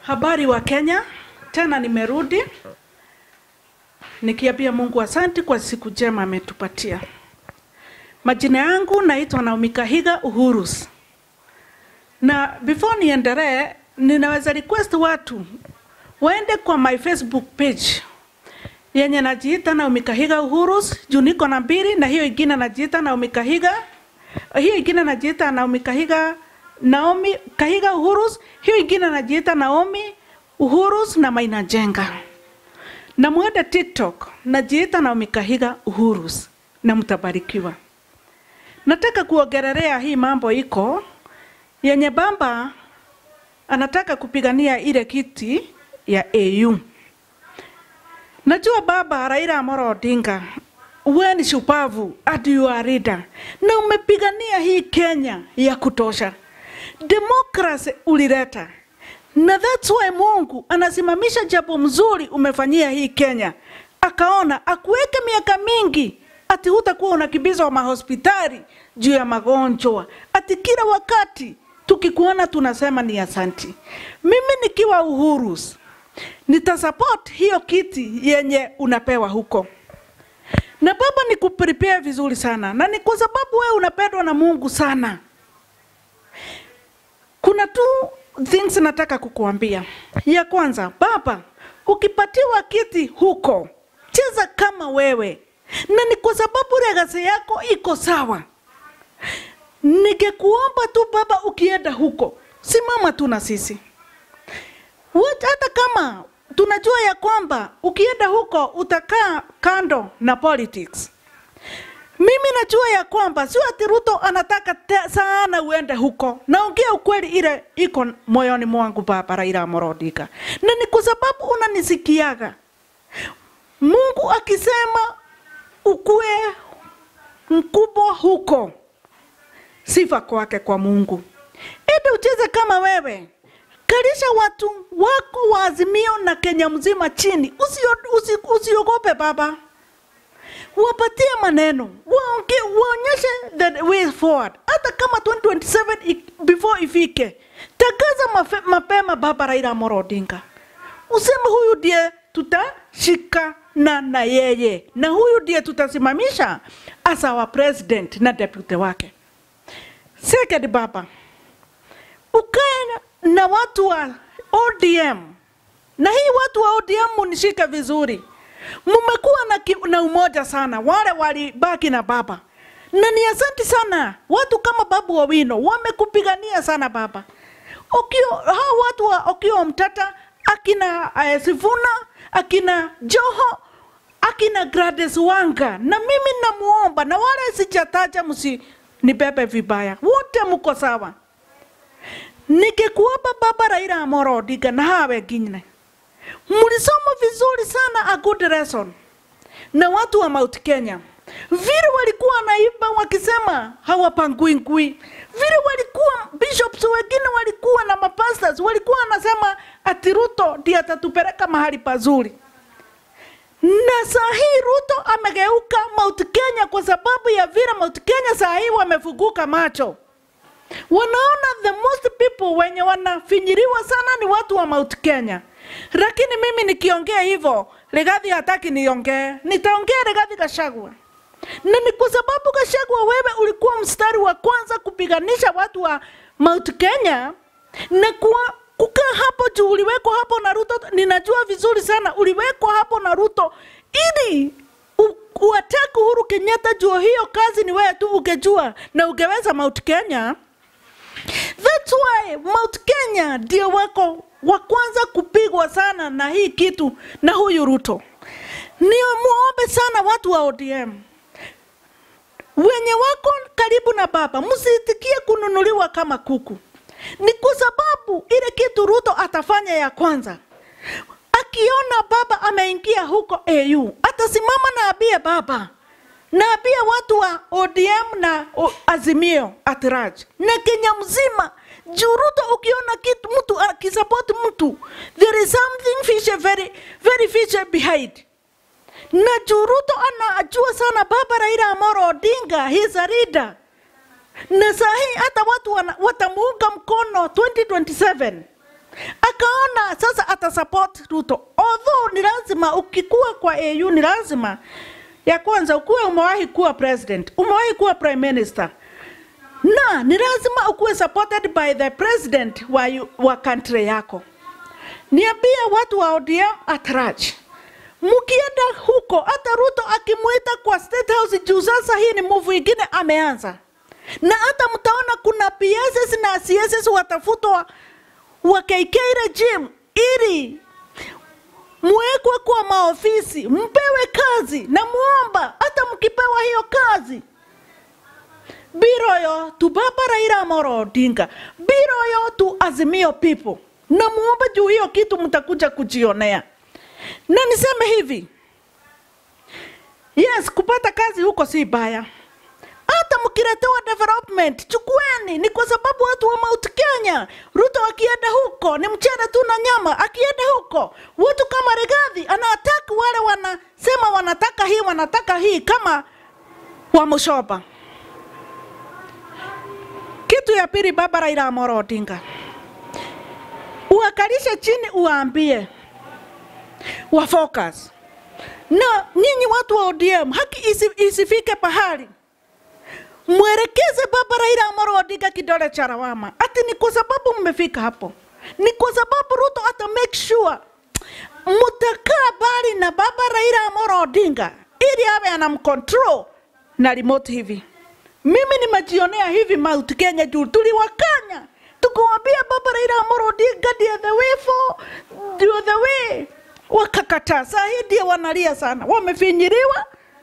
Habari wa Kenya, tena nimerudi nikiambia Mungu asante kwa siku njema ametupatia. Majina yangu naitwa Naomi Kahiga Uhurus, na before niendelee, ninaweza request watu waende kwa my Facebook page yenye najiita Naomi Kahiga Uhurus juu niko na mbili, na hiyo ingine najiita Naomi Kahiga, hiyo ingine najiita Naomi Kahiga Naomi Kahiga Uhurus, hiyo ingine najiita Naomi Uhurus na Maina Jenga. Na mwende TikTok najiita Naomi Kahiga Uhurus na mtabarikiwa. Nataka kuongelelea hii mambo iko yenye baba anataka kupigania ile kiti ya AU. Najua baba Raila Amolo Odinga wewe ni shupavu hadi you are leader na umepigania hii Kenya ya kutosha. Democracy ulileta na that's why Mungu anasimamisha jambo mzuri umefanyia hii Kenya, akaona akuweke miaka mingi ati hutakuwa unakimbizwa mahospitali juu ya magonjwa, ati kila wakati tukikuona tunasema ni asanti. Mimi nikiwa Uhuru nitasupport hiyo kiti yenye unapewa huko na baba ni kuprepare vizuri sana, na ni kwa sababu wewe unapendwa na Mungu sana. Kuna two things nataka kukuambia. Ya kwanza, baba, ukipatiwa kiti huko, cheza kama wewe, na ni kwa sababu legacy yako iko sawa. Ningekuomba tu baba, ukienda huko, simama tu na sisi Wat- hata kama tunajua ya kwamba ukienda huko utakaa kando na politics. Mimi najua ya kwamba sio ati Ruto anataka te, sana uende huko. Naongea ukweli ile iko moyoni mwangu baba Raila Amolo Odinga. Na ni kwa sababu unanisikiaga. Mungu akisema ukue mkubwa huko, sifa kwake kwa Mungu. Ende ucheze kama wewe, kalisha watu wako wa Azimio na Kenya mzima chini, usiogope usi, usiogope baba wapatie maneno waonge, waonyeshe the way forward. Hata kama 2027 i- before ifike, tangaza mafe, mapema baba Raila Amolo Odinga, useme huyu ndiye tutashikana na yeye na huyu ndiye tutasimamisha as our president na deputy wake. Second baba, ukae na watu wa ODM na hii watu wa ODM munishike vizuri, mmekuwa na, ki- na umoja sana, wale walibaki na baba, na ni asanti sana. Watu kama Babu Owino wamekupigania sana baba. Okio, hao watu wa Okio Mtata, akina uh, Sifuna, akina Joho, akina Gladys Wanga, na mimi namuomba, na wale sijataja, msinibebe vibaya, wote mko sawa. Nikikuomba baba Raila Amolo Odinga na hawa wengine, mlisoma vizuri sana a good lesson na watu wa Mount Kenya vile walikuwa wanaimba wakisema hawapangui ngui, vile walikuwa bishops wengine walikuwa na mapastors walikuwa wanasema ati Ruto ndiye atatupeleka mahali pazuri. Na saa hii Ruto amegeuka Mount Kenya kwa sababu ya vile Mount Kenya saa hii wamefunguka macho wanaona the most people wenye wanafinyiriwa sana ni watu wa Mount Kenya. Lakini mimi nikiongea hivyo, Rigathi hataki niongee, nitaongea Rigathi Gachagua, na ni kwa sababu Gachagua, wewe ulikuwa mstari wa kwanza kupiganisha watu wa Mount Kenya na kuwa kukaa hapo juu, uliwekwa hapo na Ruto. Ninajua vizuri sana uliwekwa hapo na Ruto ili u- uwatake Uhuru Kenyatta juu hiyo kazi ni wewe tu ungejua na ungeweza Mount Kenya. That's why Mount Kenya ndio wako wa kwanza kupigwa sana na hii kitu na huyu Ruto. Ni muombe sana watu wa ODM wenye wako karibu na baba, msitikie kununuliwa kama kuku. Ni kwa sababu ile kitu Ruto atafanya ya kwanza, akiona baba ameingia huko AU, atasimama na abie baba naambia watu wa ODM na o- Azimio at large na Kenya mzima, juu Ruto ukiona kitu mtu akisupport mtu, there is something fishy, very very fishy behind. Na juu Ruto anajua sana baba Raila Amolo Odinga, he is a leader na saa hii hata watu wana- watamuunga mkono 2027 akaona sasa ata support Ruto, although ni lazima ukikuwa kwa AU ni lazima ya kwanza ukuwe umewahi kuwa president, umewahi kuwa prime minister na ni lazima ukuwe supported by the president wa, yu- wa country yako. Niambie watu wa ODM at large, mkienda huko, hata Ruto akimwita kwa State House juu sasa hii ni move ingine ameanza, na hata mtaona kuna PSS na CSS watafutwa wa KK regime ili muwekwe kwa maofisi, mpewe kazi na muomba, hata mkipewa hiyo kazi biroyo tu baba Raila Amolo Odinga, biroyo tu Azimio people, na muombe juu hiyo kitu mtakuja kujionea. Na niseme hivi, yes, kupata kazi huko si baya, hata mkiletewa development chukueni, ni kwa sababu watu wa Mount Kenya, Ruto akienda huko ni mchele tu na nyama. Akienda huko watu kama Rigathi anaataki wale wanasema wanataka hii wanataka hii, kama wa Mushoba. Kitu ya pili, baba Raila Amolo Odinga, uwakalishe chini, uwaambie wa focus na nyinyi watu wa ODM, haki isi, isifike pahali mwelekeze baba Raila Amolo Odinga kidole cha lawama, ati ni kwa sababu mmefika hapo, ni kwa sababu Ruto ata make sure mtakaa bali na baba Raila Amolo Odinga ili awe anamcontrol na remote hivi. Mimi nimejionea hivi Mount Kenya juu tuliwakanya tukuambia baba Raila Amolo Odinga ndiye the way for ndio the way, wakakataa. Saa hii ndio wanalia sana, wamefinyiliwa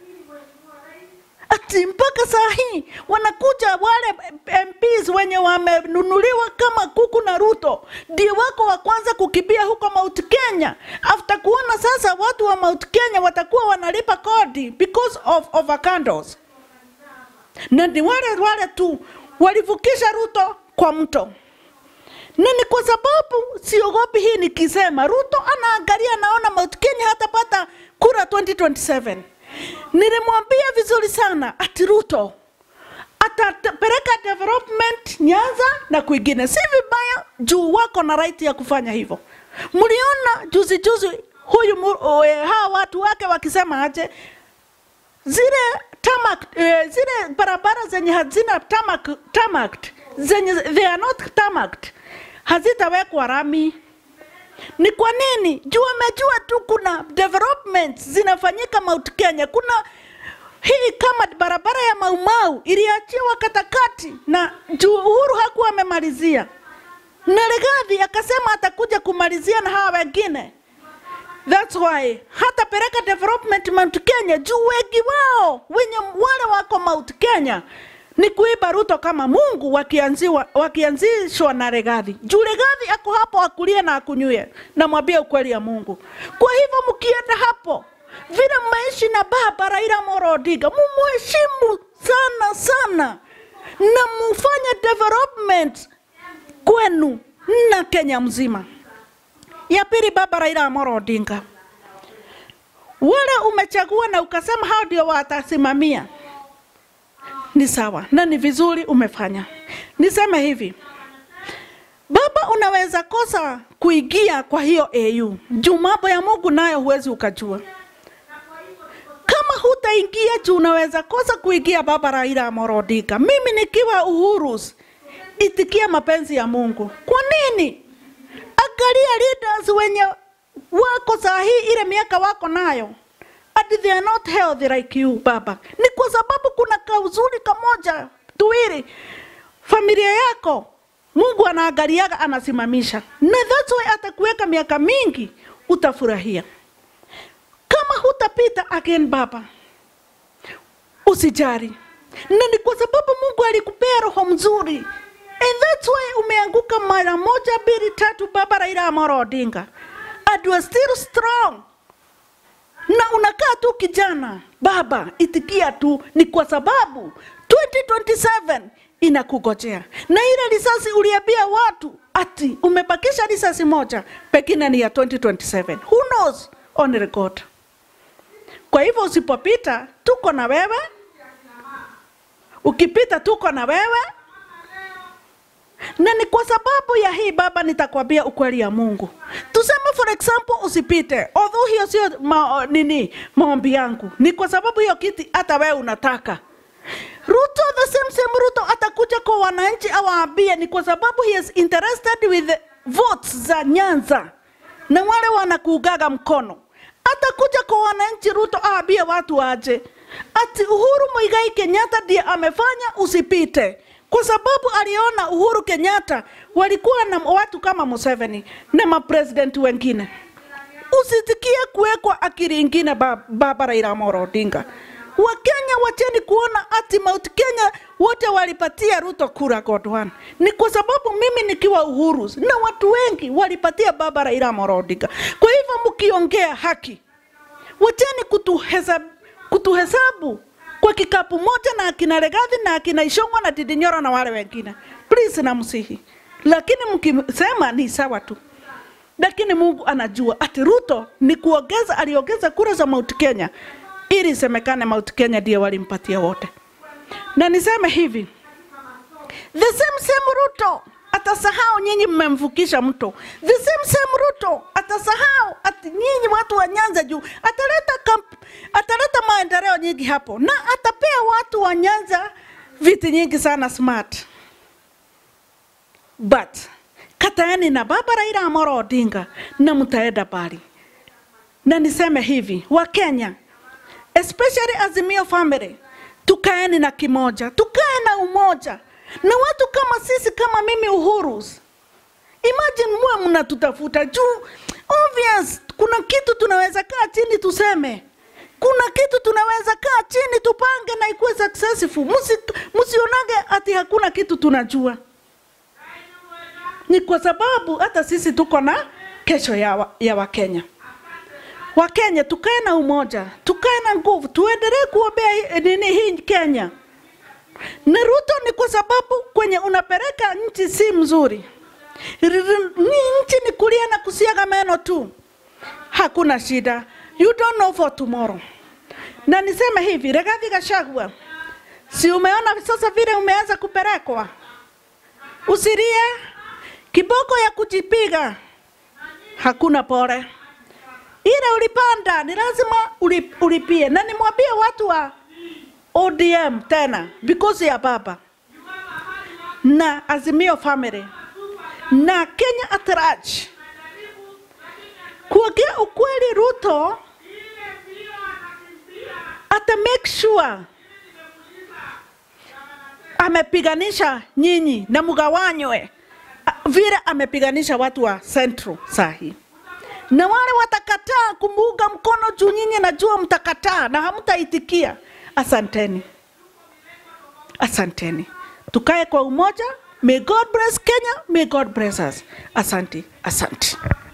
ati mpaka saa hii wanakuja wale MPs wenye wamenunuliwa kama kuku na Ruto, ndio wako wa kwanza kukimbia huko Mount Kenya, after kuona sasa watu wa Mount Kenya watakuwa wanalipa kodi because of overcandles na ni wale wale tu walivukisha Ruto kwa mto, na ni kwa sababu siogopi hii nikisema, Ruto anaangalia, naona Mount Kenya hatapata kura 2027. Nilimwambia vizuri sana ati Ruto atapeleka development Nyanza na kwingine, si vibaya juu wako na right ya kufanya hivyo. Mliona juzi juzi huyu mu- eh, hawa watu wake wakisema aje zile tamak, eh, zile barabara zenye hazina tamak, tamak zenye they are not tamaked hazitawekwa rami. Ni kwa nini? Juu amejua tu kuna developments zinafanyika Mount Kenya. Kuna hii kama barabara ya Maumau iliachiwa katakati na juu Uhuru hakuwa amemalizia, na Rigathi akasema atakuja kumalizia na hawa wengine. That's why hata peleka development Mount Kenya juu wengi wao wenye wale wako Mount Kenya ni kuiba Ruto kama Mungu wakianziwa, wakianzishwa na Rigathi. Juu Rigathi ako hapo akulie na akunywe, namwambia ukweli ya Mungu. Kwa hivyo mkienda hapo vile mmeishi na baba Raila Amolo Odinga, mumuheshimu sana sana na mufanye development kwenu na Kenya mzima. Ya pili, baba Raila Amolo Odinga, wale umechagua na ukasema hao ndio watasimamia, ni sawa na ni vizuri umefanya. Niseme hivi, baba, unaweza kosa kuingia kwa hiyo AU juu mambo ya Mungu nayo huwezi ukajua. Kama hutaingia juu unaweza kosa kuingia, baba Raila Amolo Odinga. Mimi nikiwa Uhuru, itikia mapenzi ya Mungu. Kwa nini? Angalia leaders wenye wako saa hii ile miaka wako nayo and they are not healthy like you baba. Ni kwa sababu kuna kauzuri kamoja tuwili familia yako Mungu anaangaliaga anasimamisha, na that's why atakuweka miaka mingi, utafurahia. Kama hutapita again baba, usijari, na ni kwa sababu Mungu alikupea roho mzuri and that's why umeanguka mara moja mbili tatu, baba Raila Amolo Odinga, and you are still strong na unakaa tu kijana baba, itikia tu, ni kwa sababu 2027 inakugojea, na ile risasi uliambia watu ati umebakisha risasi moja, pengine ni ya 2027. Who knows? Only God. Kwa hivyo usipopita, tuko na wewe, ukipita tuko na wewe, na ni kwa sababu ya hii baba, nitakwambia ukweli ya Mungu. Tuseme for example, usipite, although hiyo sio ma, nini maombi yangu, ni kwa sababu hiyo kiti hata wewe unataka. Ruto, the same same Ruto atakuja kwa wananchi awaambie, ni kwa sababu he is interested with the votes za Nyanza na wale wanakuugaga mkono. Atakuja kwa wananchi Ruto awaambie watu waje ati Uhuru Muigai Kenyatta ndiye amefanya usipite, kwa sababu aliona Uhuru Kenyatta walikuwa na watu kama Museveni na mapresidenti wengine. Usitikie kuwekwa akili ingine ba- baba Raila Amolo Odinga. Wakenya wacheni kuona ati Mount Kenya wote walipatia Ruto kura God one. Ni kwa sababu mimi nikiwa Uhuru na watu wengi walipatia baba Raila Amolo Odinga. Kwa hivyo mkiongea haki, wacheni kutuhesabu, kutuhesabu kwa kikapu moja na akina Legathi na akina Ishongwa na Ndindi Nyoro na wale wengine, please, namsihi. Lakini mkisema ni sawa tu, lakini Mungu anajua ati Ruto ni kuongeza, aliongeza kura za Mount Kenya ili isemekane Mount Kenya ndiye walimpatia wote. Na niseme hivi, the same same Ruto atasahau nyinyi mmemvukisha mto. The same same Ruto atasahau ati nyinyi watu wa Nyanza juu ataleta kamp, ataleta maendeleo nyingi hapo na atapea watu wa Nyanza viti nyingi sana smart. But kataeni na baba Raila Amolo Odinga na mtaenda mbali. Na niseme hivi, wa Kenya especially Azimio family, tukaeni na kimoja, tukae na umoja na watu kama sisi, kama mimi Uhuru. Imagine muwe mnatutafuta juu, obvious, kuna kitu tunaweza kaa chini tuseme, kuna kitu tunaweza kaa chini tupange na ikuwe successful. Musi, musionage ati hakuna kitu tunajua, ni kwa sababu hata sisi tuko na kesho ya, wa, ya Wakenya. Wakenya tukae na umoja, tukae na nguvu, tuendelee kuombea hii- nini hii Kenya. Na Ruto ni kwa sababu kwenye unapeleka nchi si mzuri. R- r- Ni nchi ni kulia na kusiaga meno tu, hakuna shida. You don't know for tomorrow. Na niseme hivi, Rigathi Gachagua, si umeona sasa vile umeanza kupelekwa? Usilie, kiboko ya kujipiga hakuna pole ile ulipanda ni lazima uli- ulipie, na nimwambie watu wa ODM tena because ya baba na Azimio family na Kenya at large, kuongea ukweli, Ruto ata make sure amepiganisha nyinyi na mgawanywe a- vile amepiganisha watu wa Central sahi na wale watakataa kumuunga mkono juu nyinyi najua mtakataa na hamtaitikia. Asanteni, asanteni, tukae kwa umoja. May God bless Kenya, may God bless us. Asante, asante.